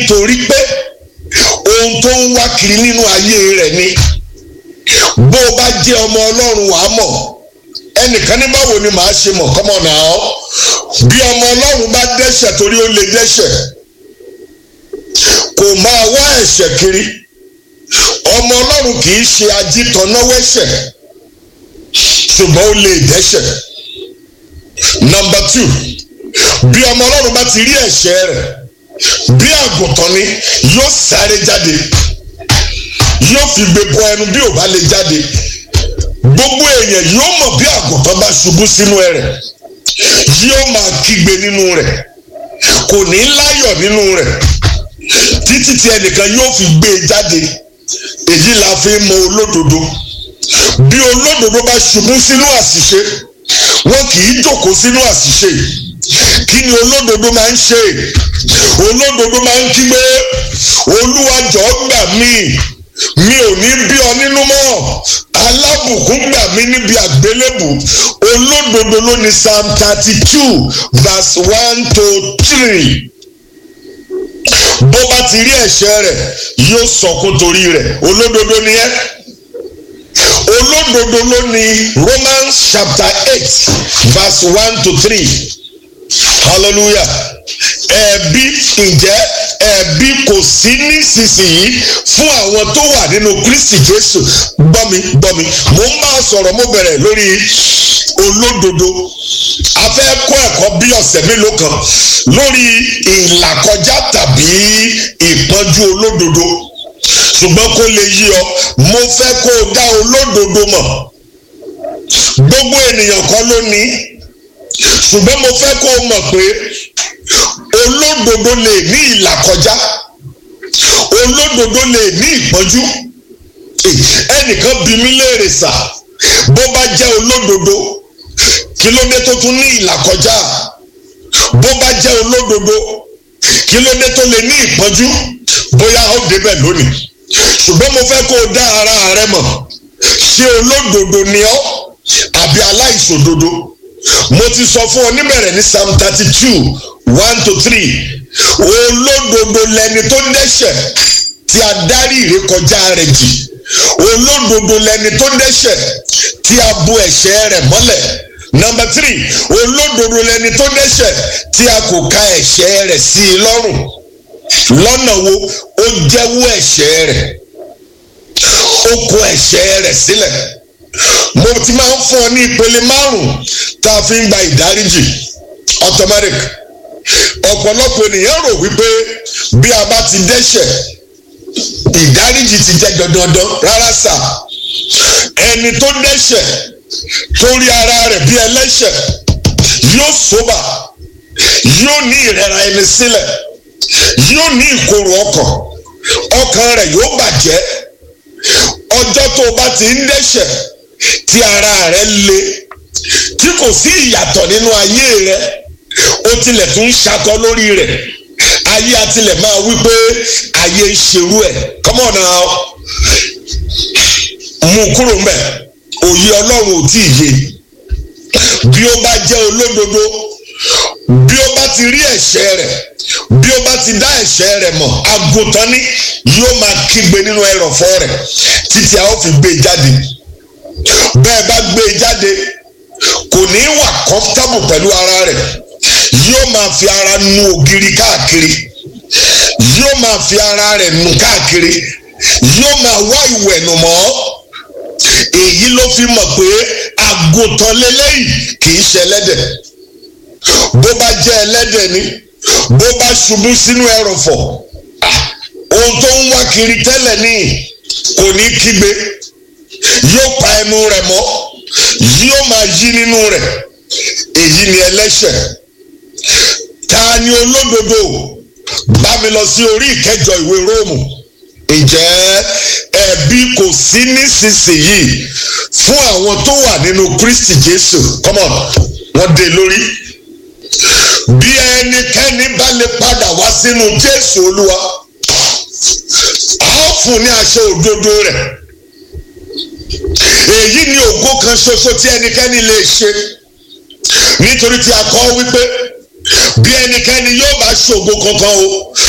nítorí pé ohun tó ń wá kiri nínú ayé rẹ̀ ni bó o bá jẹ́ ọmọ ọlọ́run wàá mọ̀ ẹnìkan ní báwo ni màá ṣe mọ̀ kọ́mọ̀ náà bí ọmọ ọlọ́run bá dẹ́ṣẹ̀ torí ó lè dẹ́ṣẹ̀ kò máa wá ẹ̀ṣẹ̀ kiri ọmọ ọlọ́run kì í ṣe ajítọ̀nàwẹ́ṣẹ̀ ṣùgbọ́n ó lè dẹ́ṣẹ̀ nọmba two bí ọmọ ọlọ́run bá ti rí ẹ̀ṣẹ̀ rẹ̀ bí àgùntàn ni yóò sáré jáde yóò fi gbé bọ ẹnu bí ò bá lè jáde gbogbo èèyàn yóò mọ̀ bí àgùntàn bá ṣubú sínú ẹrẹ̀ yóò máa kígbe nínú rẹ̀ kò ní láyọ̀ nínú rẹ̀ títí tí ẹnìkan yóò fi gbé e jáde èyí la fi mọ olódodo bí olódodo bá ṣubú sínú àṣìṣe wọn kì í jókòó sínú àṣìṣe kí ni olódodo máa ń ṣe olódodo máa ń kígbe olúwa jọ̀ọ́ gbà mí mi ò ní bí ọ nínú mọ́ alábùkún gbà mí níbi àgbélébù olódodo ló ní psalm thirty two verse one to three bó bá ti rí ẹ̀ṣẹ̀ rẹ̀ yóò sọkún torí rẹ̀ olódodo ni ẹ́ olódodo ló ní romans chapter eight verse one to three hallelujah ẹ̀bi ǹjẹ́ ẹ̀bi kò sí nísinsìnyí fún àwọn tó wà nínú kristi jésù gbọ́mi gbọ́mi mo ń bá a sọ̀rọ̀ mo bẹ̀rẹ̀ lórí olódodo a fẹ́ kọ́ ẹ̀kọ́ bí ọ̀sẹ̀ mélòó kan lórí ìlàkọjá tàbí ìpọ́njú olódodo ṣùgbọ́n kó lè yí ọ mo fẹ́ kó o dá olódodo mọ̀ gbogbo ènìyàn kọ́ ló ní ṣùgbọ́n mo fẹ́ kó o mọ̀ pé olódodo lè ní ìlàkọjá olódodo lè ní ìpọ́njú ẹnìkan bí mi léèrè sà bó bá jẹ́ olódodo kí ló dé tó tún ní ìlàkọjá bó bá jẹ́ olódodo kí ló dé tó lè ní ìpọ́njú bóyá ó débẹ̀ lónìí ṣùgbọ́n mo fẹ́ kó o dá ara rẹ mọ̀ ṣé olódodo ni ọ́ àbí aláìṣòdodo mo ti sọ fún ọ níbẹ̀rẹ̀ ní psalm thirty two one to three olódodo lẹni tó dẹ́ṣẹ̀ tí a dárí ìrékọjá rẹ̀ jì olódodo lẹni tó dẹ́ṣẹ̀ tí a bu ẹ̀ṣẹ̀ rẹ̀ mọ́lẹ̀ nọmba three olódodo lẹni tó dẹ́ṣẹ̀ tí a kò ka ẹ̀ṣẹ̀ rẹ̀ sí i lọ́rùn lọ́nà wo ó jẹ́wọ́ ẹ̀ṣẹ̀ rẹ̀ ó kó ẹ̀ṣẹ̀ rẹ̀ sílẹ̀ mo ti máa ń fún ọ ní ìpele márùn tá a fi ń gba ìdáríjì automatic ọ̀pọ̀lọpọ̀ ènìyàn rò wípé bí a bá ti dẹ́ṣẹ̀ ìdáríjì ti jẹ́ dandandan rárá sà ẹni tó dẹ́ṣẹ̀ tó rí ara rẹ̀ bí ẹlẹ́ṣẹ̀ yóò sóbà yóò ní ìrẹ̀ra ẹni sílẹ̀ yóò ní ìkorò ọkàn ọkàn rẹ̀ yóò bàjẹ́ ọjọ́ tó o bá ti ń dẹ́ṣẹ̀ tí ara rẹ̀ le tí kò sí ìyàtọ̀ nínú ayé rẹ̀ ó tilẹ̀ tún ń ṣakọ lórí rẹ̀ ayé atilẹ̀ máa wí pé ayé ń ṣerú ẹ̀ come on now mú kúrò mbẹ̀ òye ọlọ́run ò tí ì yé bí ó bá jẹ́ olódodo bí ó bá ti rí ẹ̀ṣẹ̀ rẹ̀ bí ó bá ti dá ẹ̀ṣẹ̀ rẹ̀ mọ̀ àgùntàn ni yóò máa kígbe nínú ẹrọ̀fọ̀ rẹ̀ títí a ó fi gbé e jáde bẹ́ẹ̀ bá gbé e jáde kò ní wà comfortable pẹ̀lú ara rẹ̀ yóò máa fi ara nu ògiri káàkiri yóò máa fi ara rẹ̀ nu káàkiri yóò máa wá ìwẹ̀nù mọ́ èyí ló fi mọ̀ pé àgùntàn lélẹ́yìí kì í ṣe ẹlẹ́dẹ̀ bó bá jẹ́ ẹlẹ́dẹ̀ ni bó bá ṣubú sínú ẹrọ̀fọ̀ ohun tó ń wá kiri tẹ́lẹ̀ ní kò ní kígbe yóò pa ẹnu rẹ̀ mọ́ yóò máa yí nínú rẹ̀ èyí ni ẹlẹ́ṣẹ̀ ta ni olódodo bá mi lọ sí orí ìkẹjọ ìwé róòmù ǹjẹ́ ẹ̀bi kò sí nísinsìnyí fún àwọn tó wà nínú kristi jésù come on wọ́n dé lórí bí ẹnikẹ́ni bá lè padà wá sínú jésù olúwa a ó fún ní aṣọ òdodo rẹ̀ èyí ni ògo kan ṣoṣo tí ẹnikẹ́ni lè ṣe nítorí tí a kọ wípé bí ẹnikẹ́ni yóò bá ṣògo kankan o